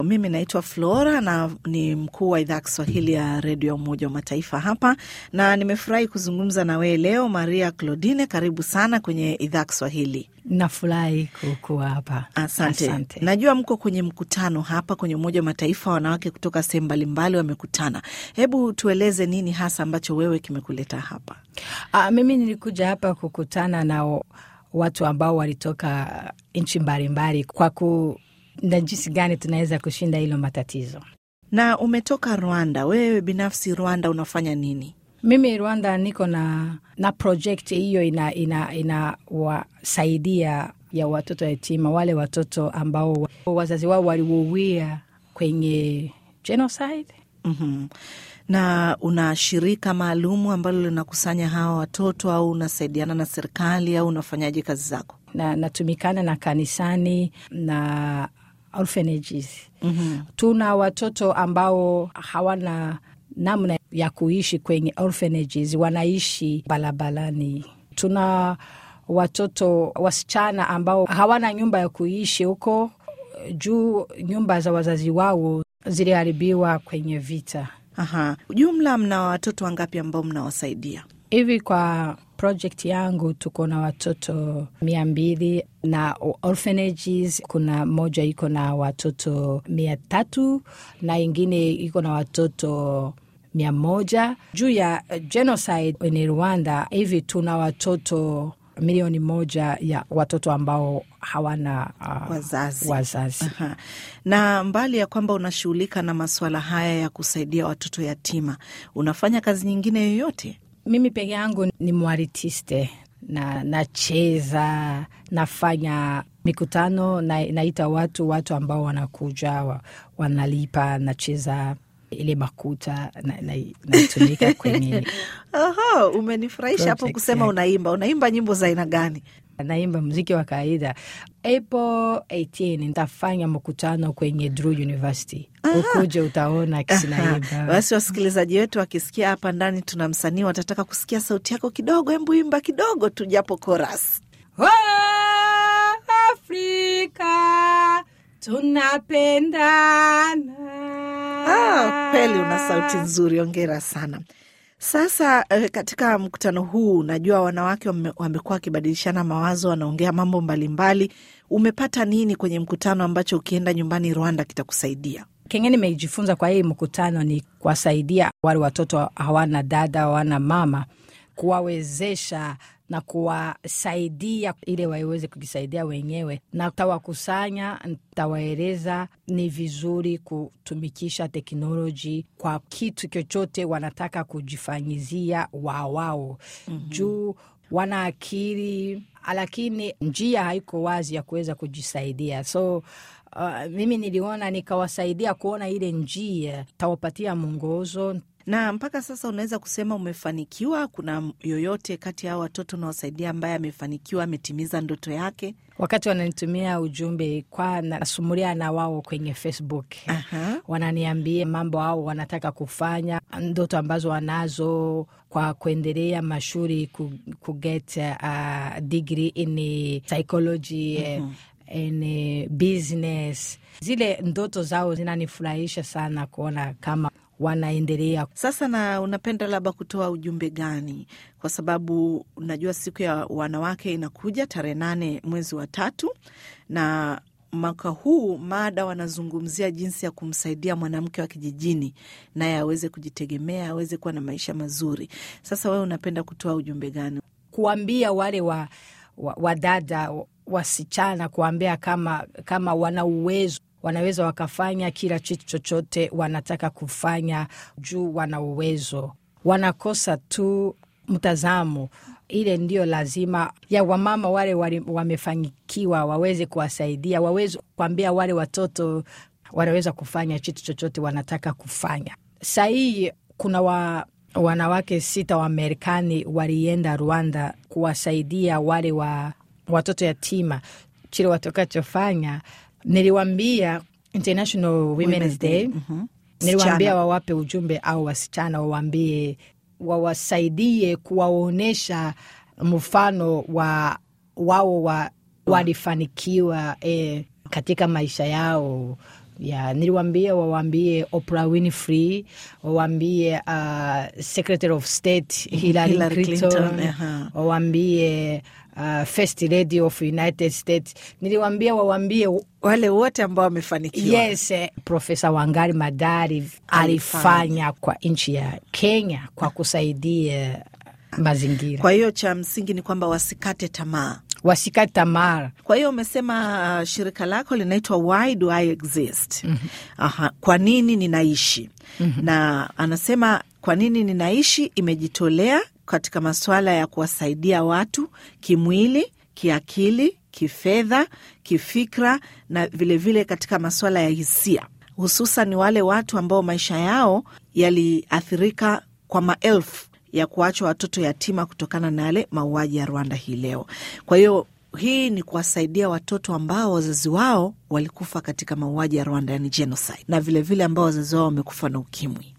Mimi naitwa Flora na ni mkuu wa idhaa ya Kiswahili ya redio ya Umoja wa Mataifa hapa, na nimefurahi kuzungumza na wewe leo, Maria Claudine. Karibu sana kwenye idhaa ya Kiswahili. Nafurahi kuwa hapa. Asante. Asante. Najua mko kwenye mkutano hapa kwenye Umoja wa Mataifa, wanawake kutoka sehemu mbalimbali wamekutana. Hebu tueleze nini hasa ambacho wewe kimekuleta hapa? Ah, mimi nilikuja hapa kukutana na o- watu ambao walitoka nchi mbalimbali kwa ku na jinsi gani tunaweza kushinda hilo matatizo. Na umetoka Rwanda, wewe binafsi Rwanda unafanya nini? Mimi Rwanda niko na na project hiyo ina ina inawasaidia ya watoto yatima, wale watoto ambao wazazi wao waliuwia kwenye genocide. Mhm. Na una shirika maalumu ambalo linakusanya hawa watoto au unasaidiana na serikali au unafanyaje kazi zako? na natumikana na kanisani na orphanages. mm-hmm. Tuna watoto ambao hawana namna ya kuishi kwenye orphanages, wanaishi barabarani. Tuna watoto wasichana ambao hawana nyumba ya kuishi huko juu nyumba za wazazi wao ziliharibiwa kwenye vita. Aha. Jumla mna watoto wangapi ambao mnawasaidia? Hivi kwa project yangu tuko na watoto mia mbili na orphanages, kuna moja iko na watoto mia tatu na ingine iko na watoto mia moja juu ya genocide in Rwanda. Hivi tuna watoto milioni moja ya watoto ambao hawana uh, Wazazi. wazazi. Aha. Na mbali ya kwamba unashughulika na masuala haya ya kusaidia watoto yatima, unafanya kazi nyingine yoyote? Mimi peke yangu ni mwaritiste na nacheza, nafanya mikutano na, naita watu watu ambao wanakuja wa, wanalipa, nacheza ile makuta na- na- natumika kwenye Aha, umenifurahisha hapo Project, kusema yeah. unaimba. Unaimba nyimbo za aina gani? naimba muziki wa kawaida. April 18 nitafanya mkutano kwenye Drew University, ukuje utaona Aha. kisinaimba. Basi wasikilizaji wetu wakisikia hapa ndani tuna msanii, watataka kusikia sauti yako kidogo. Hebu imba kidogo tu, japo koras. Oh, Afrika tunapendana. Ah, kweli una sauti nzuri, ongera sana. Sasa eh, katika mkutano huu najua wanawake wame- wamekuwa wakibadilishana mawazo, wanaongea mambo mbalimbali. Umepata nini kwenye mkutano ambacho ukienda nyumbani Rwanda kitakusaidia? Kenye nimejifunza kwa hii mkutano ni kuwasaidia wale watoto hawana dada, hawana mama, kuwawezesha na kuwasaidia ili waweze kujisaidia wenyewe, na tawakusanya, ntawaeleza ni vizuri kutumikisha teknoloji kwa kitu chochote wanataka kujifanyizia wawao mm-hmm. juu wana akili lakini njia haiko wazi ya kuweza kujisaidia so Uh, mimi niliona nikawasaidia kuona ile njia, tawapatia mwongozo. Na mpaka sasa unaweza kusema umefanikiwa? Kuna yoyote kati ya hao watoto unaosaidia ambaye amefanikiwa, ametimiza ndoto yake? Wakati wananitumia ujumbe kwa nasumulia na wao kwenye Facebook, Aha. wananiambia mambo ao wanataka kufanya, ndoto ambazo wanazo kwa kuendelea mashuri ku, ku get uh, degree in psychology mm-hmm. in business. Zile ndoto zao zinanifurahisha sana kuona kama wanaendelea Sasa na unapenda labda kutoa ujumbe gani? Kwa sababu unajua siku ya wanawake inakuja tarehe nane mwezi wa tatu, na mwaka huu mada wanazungumzia jinsi ya kumsaidia mwanamke wa kijijini naye aweze kujitegemea, aweze kuwa na maisha mazuri. Sasa wewe unapenda kutoa ujumbe gani? kuambia wale wa, wa, wadada wasichana, kuambia kama, kama wana uwezo wanaweza wakafanya kila kitu chochote wanataka kufanya juu wana uwezo, wanakosa tu mtazamo. Ile ndio lazima ya wamama wale wale wamefanikiwa waweze kuwasaidia, waweze kuambia wale watoto wanaweza kufanya kitu chochote wanataka kufanya. Sahii kuna wa, wanawake sita wa Marekani walienda Rwanda kuwasaidia wale wa watoto yatima. Chile watakachofanya niliwambia International Women's Day, Mhm. niliwambia Sichana. wawape ujumbe au wasichana wawambie wawasaidie kuwaonyesha mfano wa wao wa, walifanikiwa eh, katika maisha yao ya niliwaambia wawaambie Oprah Winfrey, wawaambie uh, Secretary of State Hillary, Hillary Clinton, Clinton, aha. wawaambie uh, First Lady of United States. Niliwaambia wawaambie wale wote ambao wamefanikiwa yes, eh, Profesa Wangari Madari alifanya kwa nchi ya Kenya kwa kusaidia mazingira, kwa hiyo cha msingi ni kwamba wasikate tamaa wasikate tamaa. kwa hiyo umesema uh, shirika lako linaitwa why do I exist Aha, kwa nini ninaishi na anasema kwa nini ninaishi imejitolea katika masuala ya kuwasaidia watu kimwili kiakili kifedha kifikra na vilevile vile katika masuala ya hisia hususan wale watu ambao maisha yao yaliathirika kwa maelfu ya kuachwa watoto yatima kutokana na yale mauaji ya Rwanda hii leo. Kwa hiyo hii ni kuwasaidia watoto ambao wazazi wao walikufa katika mauaji ya Rwanda, yani genocide, na vilevile vile ambao wazazi wao wamekufa na ukimwi.